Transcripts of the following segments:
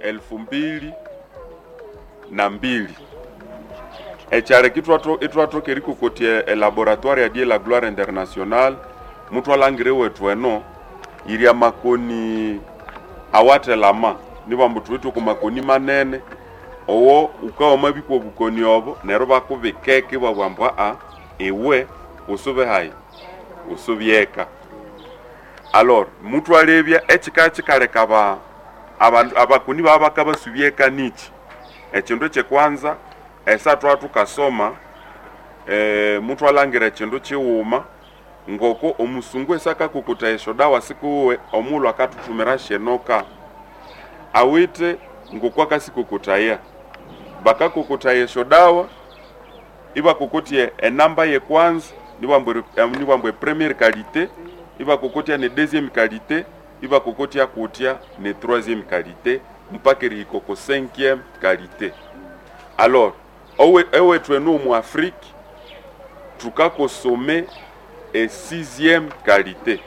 elfu mbili na mbili ekyareka itwatoka erikukotia elaboratoire ya die la gloire international mutu alangire wetu eno iria makoni awatelama nibambu tuwitu ku makoni manene owo ukawoma bikwa obukoni obo neryo bakubikeka ibabwambwa a iwe usube hayi usubyeka alor mutu alebya ekika kikaleka ba abantu abakuni baba bakabasubyeka niki ekindu ekyekwanza esa twa tukasoma e, mutu alangira ekindu kiwuma ngoko omusungu esa akakukuta esyo dawa sikuwe omulu akatutumira shenoka awite ngoko akasikukutaya bakakukutaya esyo dawa ibakukutie enamba yekwanza nibambwe nibambwe première qualité ibakukutia ne deuxième qualité ibakukutia kutia ne troisième qualité mpaka erihika ko cinquième qualité alors owe ewethu enu omu afrique tukakosome e sixième qualité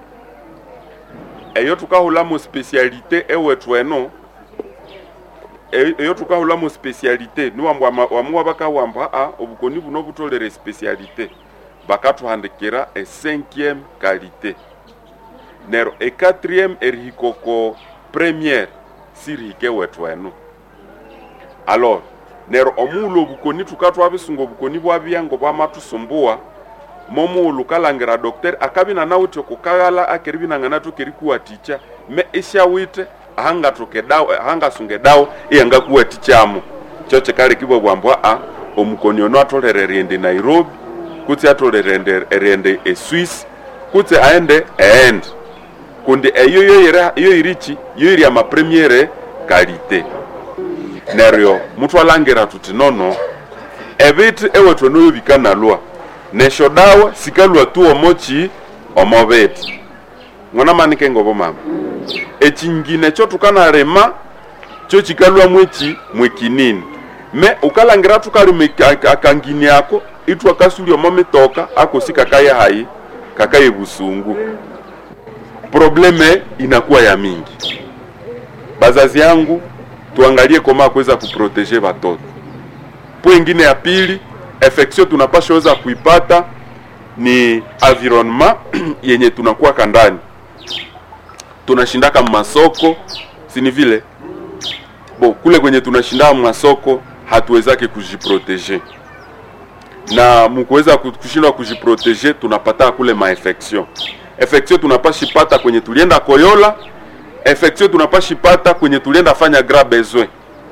eyo tukahulamo spécialité ewethu eno e- eyo tukahulamo spécialité niwambwa wamuwa bakawamba a obukoni buno butolere spécialité bakathuhandikira e cinquième qualité nero e quatrième erihikoko première sirihike wethu eno alors nero omuulu obukoni tukatwabisunga obukoni bwabyango bwamatusumbuwa momuulu kalangira docteur akabina nawithe okukaghala akeribinangana tokerikuwaticha me isyawithe ahangatoke dawo ahangasunge dawo iyangakuwatichamo kyo kikalekibwa bwambwa a omukoni ono atolere eriende nairobi kutse atolere ende- eriende eswiss kutse aende eende kundi eyo yoyira yoyirichi yoyiri amapremiere kalite neryo mutu alangira tuti nono ebithi ewethu eno yobikanalwa nesyo dawa sikalwa tu omochi omobithi ng'ona manike ngobo mama ekyingine kyo tukanarema kyo kikalwa mweki mwekinini me ukalangira tukalima aka- akangini ako ithu akasulya omo mitoka akosi kakaye hayi kakaye busungu probleme inakuwa ya mingi bazazi yangu tuangalie koma kuweza kuproteje watoto po ingine ya pili infection tunapasha weza kuipata ni environnement yenye tunakuwa kandani tunashindaka masoko sini vile bo kule kwenye tunashindaa masoko hatuwezake kujiproteje na mkuweza ku- kushindwa kujiproteje tunapata kule mainfection infection tunapashipata kwenye tulienda koyola infection tunapashipata kwenye tulienda fanya gras besoin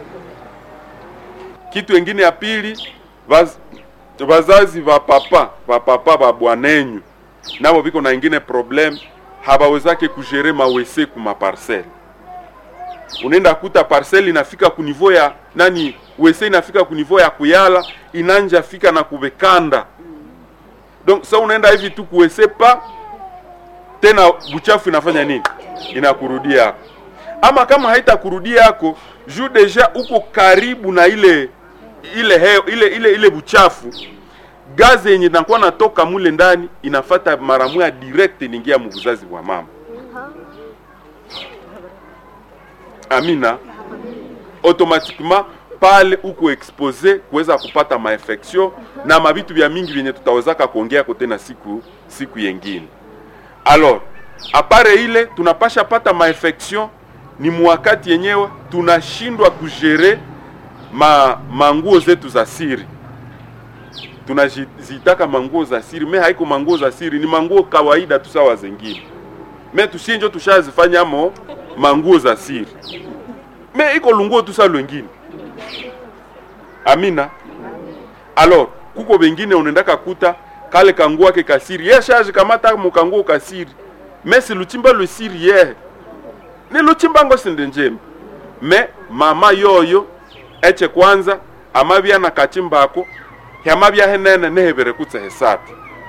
kitu engine ya pili vaz, vazazi va papa va papa va bwanenyu nabo biko na ingine problem habawezake kujere mawese ku maparcele unaenda kuta parcelle inafika ku niveau ya nani wese inafika ku niveau ya kuyala inanja fika na kubekanda donc sa unaenda hivi tu kuwese pa tena buchafu inafanya nini inakurudia yako ama kama haitakurudia yako juu deja uko karibu na ile ile heo, ile ile ile buchafu gazi yenye nakuwa natoka mule ndani inafata mara moja direct ningia mubuzazi bwa mama amina automatiquement pale uko expose kuweza kupata mainfection na mabitu vya mingi vyenye tutawezaka kuongea kote na siku siku yengine alors apare ile tunapasha pata mainfection ni mwakati yenyewe tunashindwa kujere ma manguo zetu za siri tunazitaka manguo za siri me haiko manguo za siri ni manguo kawaida tu sawa zengine me tushinjo tushazifanyamo manguo za siri me iko lunguo tu sa lwengine amina alors kuko bengine unaendaka kuta kale kanguo ake kasiri ye shaje kamata mukanguo kasiri me si luchimba lwisiri yehe ni luchimbango sinde njema me mama yoyo eche kwanza amabya na kachimbako hyamabya henene nehebere kutse hesatu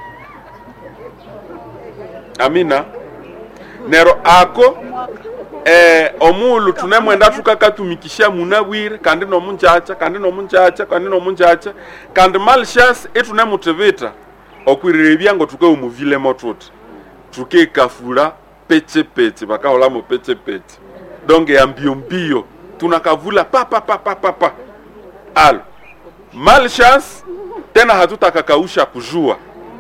amina nero ako eh, omulu tunemwenda tukakatumikisha munabwire kandi nomunjacha kandi nomunjacha kandi nomunjacha kandi malshas itunemutibita okwirira ebyango tukeumuvilemo tuti tukekafula pechepete bakaholamo pechepete donge ya mbio mbio tunakavula pa pa pa pa pa pa alo malchance tena hatutakakausha kujua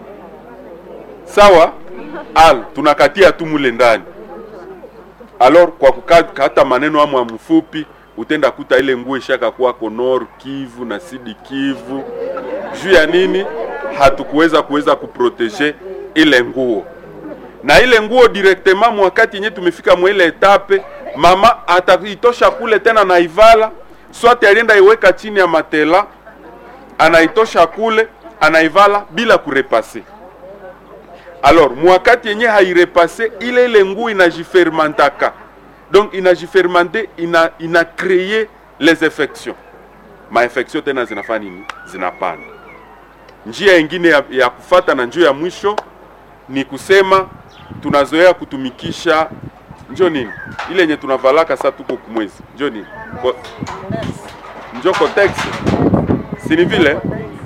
sawa alo tunakatia tu mule ndani alors kwa kukata maneno amwa mfupi utenda kuta ile nguo ishaka kwako Nord Kivu na Sidi Kivu juu ya nini hatukuweza kuweza kuprotege ile nguo na ile nguo directement mwakati yenye tumefika mwile etape mama ataitosha kule tena naivala swati alienda iweka chini ya matela anaitosha kule anaivala bila kurepase alors mwakati yenye hairepase ile ile nguo inajifermentaka donc inajifermente ina, ina kreye les infections mainfection tena zinafanya nini zinapanda njia ingine ya, ya kufata na njia ya mwisho ni kusema tunazoea kutumikisha njo nini ile yenye tunavalaka saa tuko kumwezi njo nini Ko, njo cotex sini vile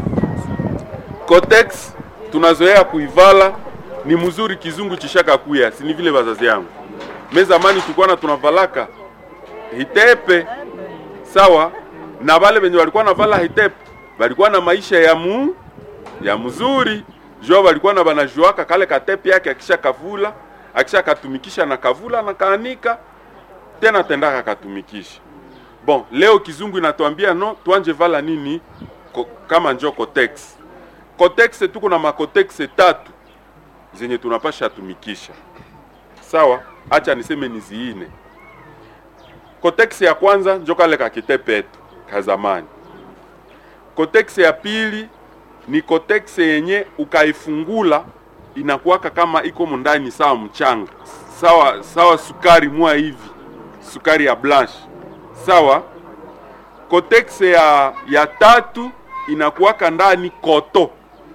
cotex tunazoea kuivala ni mzuri kizungu chishaka kuya sini vile bazazi yangu me zamani tulikuwa tunavalaka hitepe sawa na wale wenye walikuwa navala hitepe walikuwa na maisha ya mu ya mzuri jo walikuwa na banajuaka kale katepe yake akisha kavula akisha katumikisha na kavula na kaanika tena tendaka katumikisha bon leo kizungu inatuambia no tuanje vala nini ko, kama njo cotex cotex tuko na macotex tatu zenye tunapasha tumikisha sawa acha niseme niziine cotex ya kwanza njo kale kakitepetu ka zamani cotex ya pili ni cotex yenye ukaifungula inakuwaka kama iko mundani sawa mchanga sawa sawa sukari mwa hivi sukari ya blanche sawa cotex ya ya tatu inakuwaka ndani koto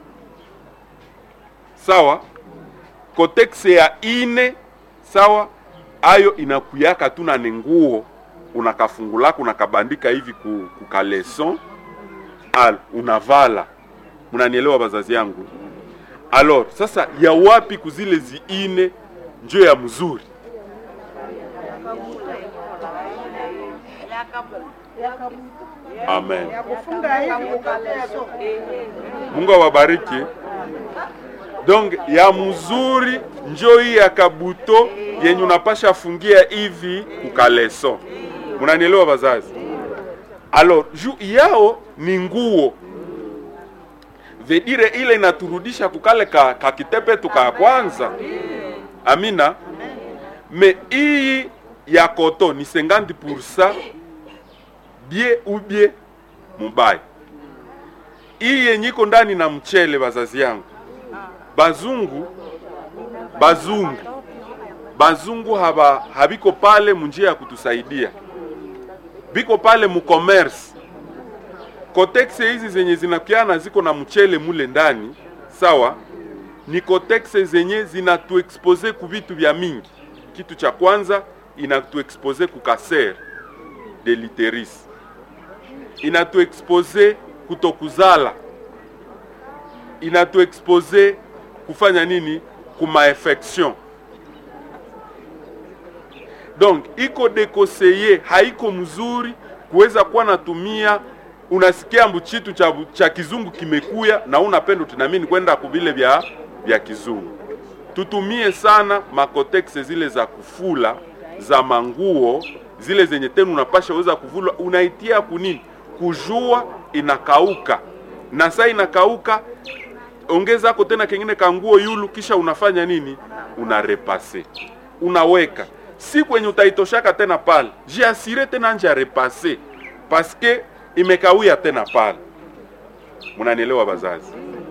sawa cotex ya ine sawa ayo inakuyaka tu na nenguo unakafungulaka unakabandika hivi ku, ku kaleson al unavala mnanielewa bazazi yangu alors sasa ya wapi kuzile ziine njo ya mzuri amen mungu awabariki donc ya mzuri njo hii ya kabuto yenye unapasha fungia hivi kukaleson munanielewa bazazi alors juu yao ni nguo vedire ile inaturudisha kukale ka, ka kitepetu ka kwanza amina me iyi ya koto ni 50% bie ubie mubaya iyi yenye iko ndani na mchele bazazi yangu bazungu bazungu bazungu haba habiko pale munjia ya kutusaidia biko pale mu commerce kotex hizi zenye zinakiana ziko na mchele mule ndani sawa ni kotex zenye zinatuexpose ku vitu vya mingi kitu cha kwanza inatuexpose ku kaser de literis inatuexpose kutokuzala inatuexpose kufanya nini kumainfection donc iko dekoseye haiko mzuri kuweza kuwa natumia unasikia mbu chitu cha, cha kizungu kimekuya na unapenda tunamini kwenda kuvile vya vya kizungu tutumie sana makotexe zile za kufula za manguo zile zenye tena unapasha weza kuvula unaitia kunini kujua inakauka na saa inakauka ongezako tena kengine kanguo yulu kisha unafanya nini unarepase unaweka si kwenye utaitoshaka tena pale jiasire tena nje ya repase paske imekawia tena pale munanielewa bazazi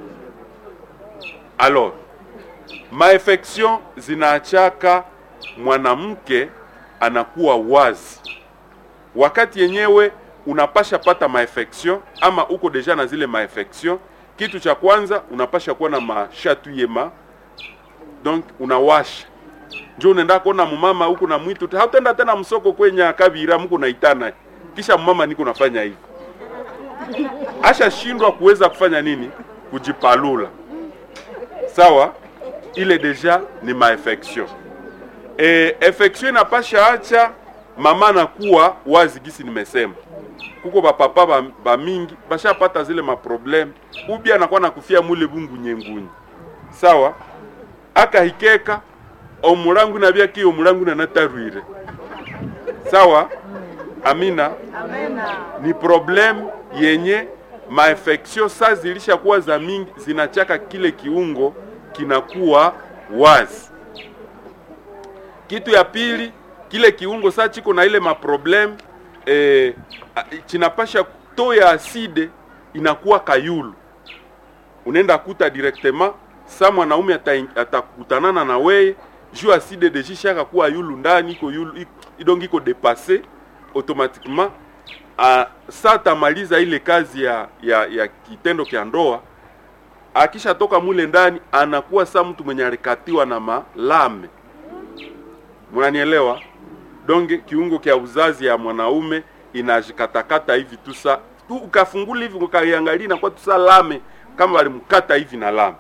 alors maefection zinaachaka mwanamke anakuwa wazi wakati yenyewe unapasha pata maefection ama uko deja na zile maefection kitu cha kwanza unapasha kuwa na mashatuyema donc unawasha njo unaenda kuona mumama huku na mwitu hautenda tena msoko kwenye akavira mko naitana kisha mama niko nafanya hivi ashashindwa kuweza kufanya nini kujipalula sawa ile deja ni maefection e, efection inapasha acha mama anakuwa wazi gisi nimesema kuko bapapa ba, ba mingi bashapata zile maprobleme ubi anakuwa nakufia mule bungu nyengunyi sawa akahikeka omulangu nabyaki omulangu nanatarwire sawa amina ni problem yenye mainfection saa zilishakuwa za mingi zinachaka kile kiungo kinakuwa wazi kitu ya pili kile kiungo saa chiko na ile maproblem eh, chinapasha to ya aside inakuwa kayulu unaenda kuta directement sa mwanaume atakutanana na weye juu aside dejishaka kuwa yulu ndani iko yulu idongi iko depasse automatiquement uh, sa atamaliza ile kazi ya, ya, ya kitendo kya ndoa akishatoka mule ndani anakuwa sa mtu mwenye alikatiwa na malame munanielewa donge kiungo kya uzazi ya mwanaume inajikatakata hivi tu sa tu ukafungula hivi ukaiangalia inakuwa tu sa lame kama walimkata hivi na lame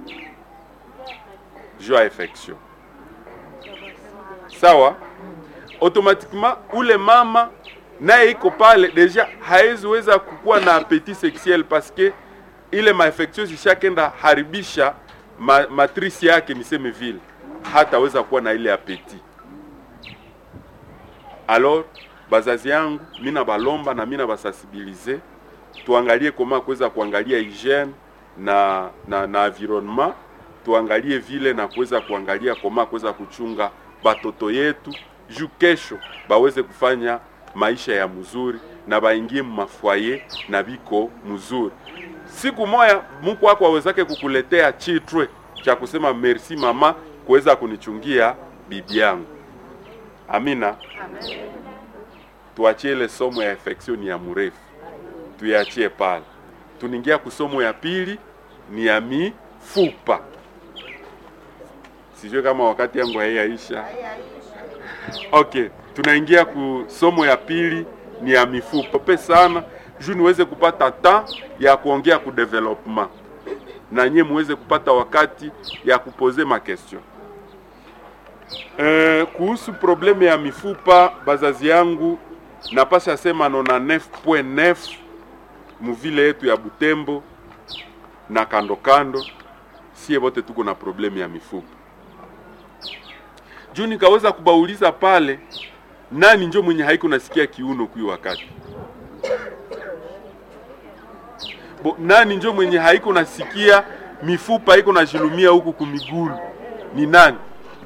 juu ya infection sawa automatiquement ule mama naye iko pale deja hawezi weza kukuwa na appetit sexuel parce que ile mainfection zishakenda haribisha ma, matrisi yake niseme vile hataweza kuwa na ile appetit alors bazazi yangu mina balomba na mina basensibilize tuangalie koma kuweza kuangalia hygiene na na, na environnement tuangalie vile na kuweza kuangalia koma kuweza kuchunga batoto yetu juu kesho baweze kufanya maisha ya mzuri na baingie mumafwaye na biko mzuri. Siku moya Mungu wako awezake kukuletea chitwe cha kusema merci mama kuweza kunichungia bibi yangu. Amina. Amen. Tuachie ile somo ya infection ya mrefu, tuiachie pale. Tuningia kusomo ya pili ni ya mifupa. Sijui kama wakati yangu haiyaisha. Okay, tunaingia ku somo ya pili ni ya mifupa pe sana juu niweze kupata ta ya kuongea ku development na nyie muweze kupata wakati ya kupoze ma question. E, kuhusu probleme ya mifupa bazazi yangu napasha sema nona 9.9 muvile yetu ya Butembo na kando kando, sie wote tuko na probleme ya mifupa juu nikaweza kubauliza pale, nani njo mwenye haiko nasikia kiuno kui wakati Bo, nani njo mwenye haiko nasikia mifupa iko najilumia huku kumigulu ni nani?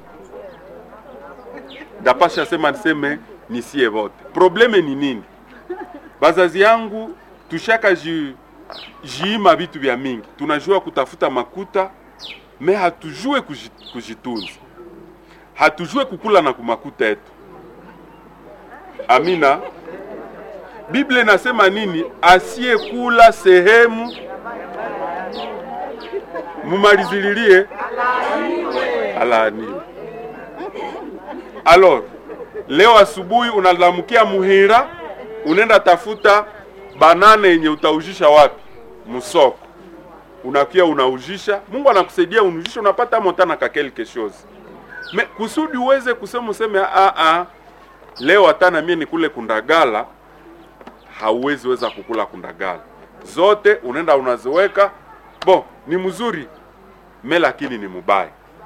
Ndapasha sema niseme nisie vote. Probleme ni nini? Bazazi yangu tushaka ji, jiima vitu vya mingi, tunajua kutafuta makuta me hatujue kujitunza hatujue kukula na kumakuta yetu. Amina. Biblia inasema nini? Asiyekula sehemu mumalizililie alaaniwe. Alors, leo asubuhi unalamukia Muhira, unaenda tafuta banane yenye utaujisha wapi? Musoko. Unakia unaujisha, Mungu anakusaidia unujisha, unapata motana ka quelque chose me kusudi uweze kusema useme a a leo hata na mimi nikule kundagala, hauwezi weza kukula kundagala zote, unaenda unaziweka bo, ni mzuri me lakini ni mubaya.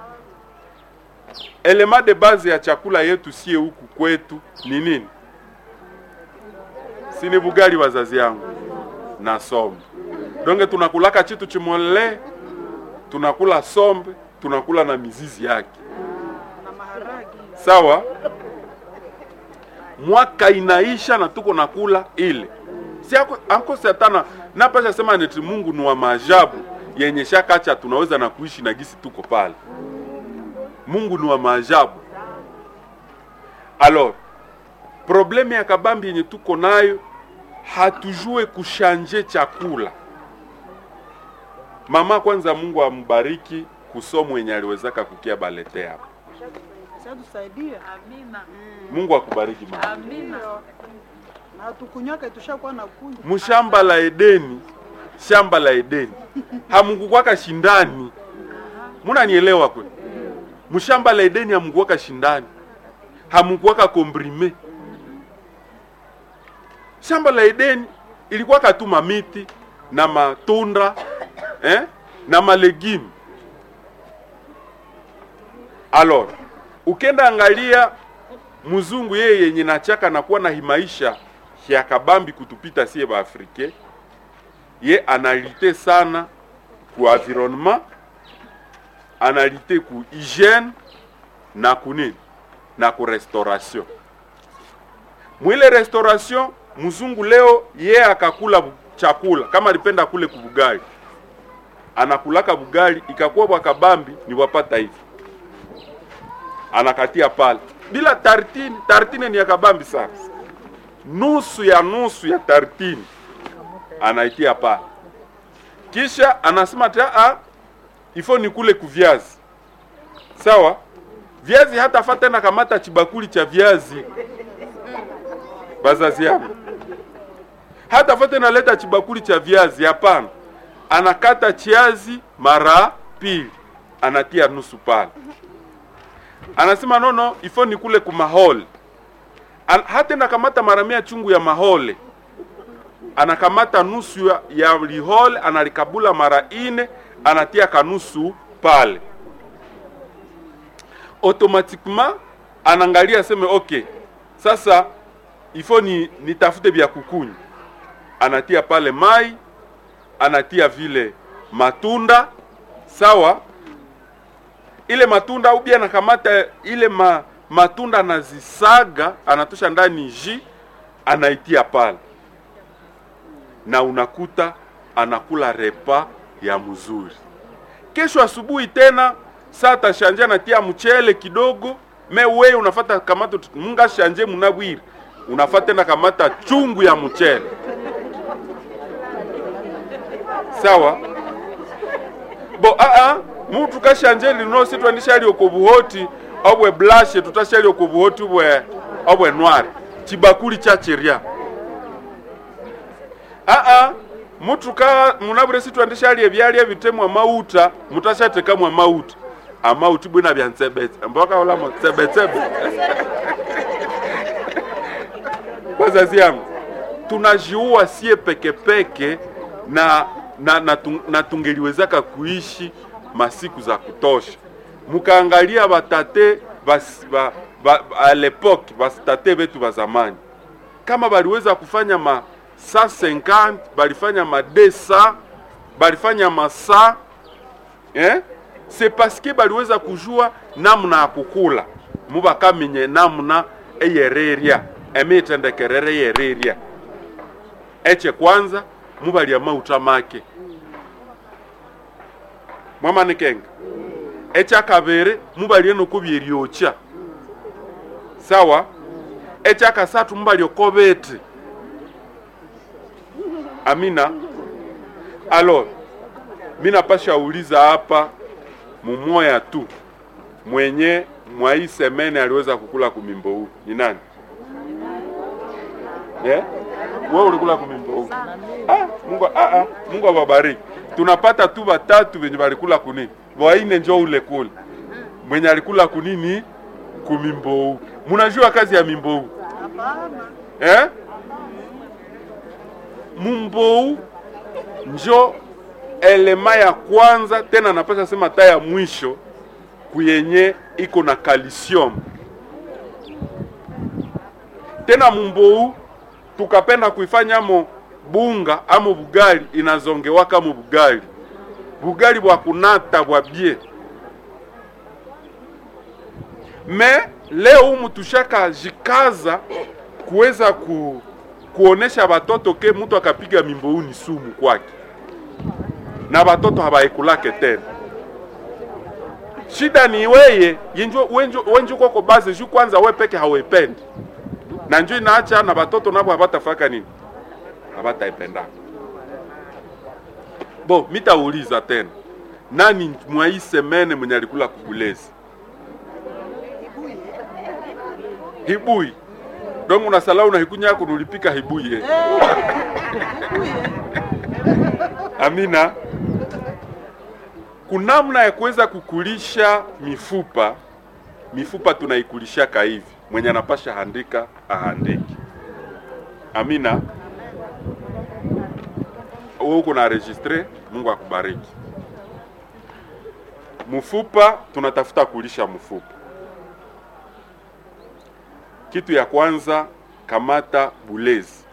Elema de base ya chakula yetu sie huku kwetu ni nini? Si ni bugali, wazazi yangu na sombe donge, tunakulaka chitu chimole, tunakula sombe, tunakula na mizizi yake sawa. Mwaka inaisha na tuko nakula ile si anko satana napasha sema neti Mungu ni wa maajabu yenye shakacha tunaweza na kuishi na gisi tuko pale. Mungu ni wa maajabu. Alors probleme ya kabambi yenye tuko nayo hatujue kushanje chakula. Mama kwanza, Mungu ambariki kusomo yenye aliwezaka kukia balete hapa Tusaidia. Amina. Mungu akubariki mama. Amina. Na tukunywaka tushakuwa na kunywa. Mshamba la Edeni, shamba la Edeni hamukukwaka shindani, munanielewa kwe? Mshamba la Edeni hamukuwaka shindani, hamukuwaka kombrime, shamba la Edeni ilikuwa katuma miti na matunda eh, na malegime. Alors ukenda angalia mzungu yeye yenye nachaka nakuwa na himaisha ya kabambi kutupita sie ba Afrike, ye analite sana ku environnement, analite ku hygiene na kunini na ku restauration. Mwile restauration mzungu leo ye akakula bu- chakula kama alipenda kule kubugali, anakulaka bugali ikakuwa bwa kabambi ni wapata hivi, anakatia pale bila tartine. Tartine ni ya kabambi sana, nusu ya nusu ya tartine anaitia pale, kisha anasema ati a ifo ni kule kuviazi sawa. Viazi hata fa tena kamata chibakuli cha viazi bazazi yangu hata fa tena leta chibakuli cha viazi, hapana. Anakata chiazi mara pili, anatia nusu pale, anasema nono ifo ni kule kumahole An, hata nakamata mara mia chungu ya mahole anakamata nusu ya, ya lihole analikabula mara ine anatia kanusu pale automatiquement anaangalia aseme okay sasa ifo ni nitafute vya kukunywa anatia pale mai anatia vile matunda sawa ile matunda au bia anakamata ile ma, matunda anazisaga anatosha ndani ji anaitia pale na unakuta anakula repa ya mzuri. Kesho asubuhi tena saa tashanje anatia mchele kidogo, me wewe unafata kamata tut- munga shanje munabwiri unafata tena kamata chungu ya mchele sawa bo aa mutu kashanje lino sitwandishali okobuhoti obwe blashe tutashali okobuhoti obwe obwe nwari chibakuli cha cheria aa mutu ka munabure sitwandishali ebyalya ebitemwa mauta mutashatekamwa mauta amauti bwina bya ntsebetse mboka olamo tsebetsebe wazazi yangu tunajiua sie pekepeke na na, na, tung, na tungeliwezaka kuishi masiku za kutosha. Mukaangalia batate bas, ba, ba, a lepoke batate betu ba zamani kama baliweza kufanya ma 150 balifanya ma 200 balifanya ma 100 eh? c'est parce que baliweza kujua namna ya kukula mubakamenye namna eyereria emitendekerere yereria eche kwanza mubalya mauta make mwamanikenga ekyakabere mubalye nokubya eryokya sawa ekyakasatu mubalya okobete amina alors mi napasha uliza hapa mumoya tu mwenye mwa hii semene aliweza kukula kumimbo huu ni nani yeah? wewe ulikula kumimbo huu ah, Mungu, ah, ah, Mungu awabariki. Tunapata tu watatu wenye walikula kunini, waine njo ule kule mwenye alikula kunini kumimbou. Munajua kazi ya mimbou Hapana. eh? Mumbou njo elema ya kwanza tena napasha sema ta ya mwisho kuyenye iko na calcium tena mumbou tukapenda kuifanyamo bunga amo bugali inazongewaka mu bugali bugali bwa kunata bwa bie me leo humu tushaka jikaza kuweza ku, kuonesha batoto ke mtu akapiga mimbou ni sumu kwake na batoto habaikulake tena shida ni weye yenjo wenjo wenjo koko base ju kwanza we peke hawependi na njo inaacha na batoto nabo habatafaka nini habataipendaka bo mitauliza tena nani mwa hii semene mwenye alikula kubulezi hibui dongo unasalau na hikunya yako nulipika hibui eh. amina kunamna ya kuweza kukulisha mifupa mifupa tunaikulishaka hivi mwenye anapasha handika ahandiki amina wewe uko na registre, Mungu akubariki. Mfupa tunatafuta kulisha mfupa. Kitu ya kwanza, kamata bulezi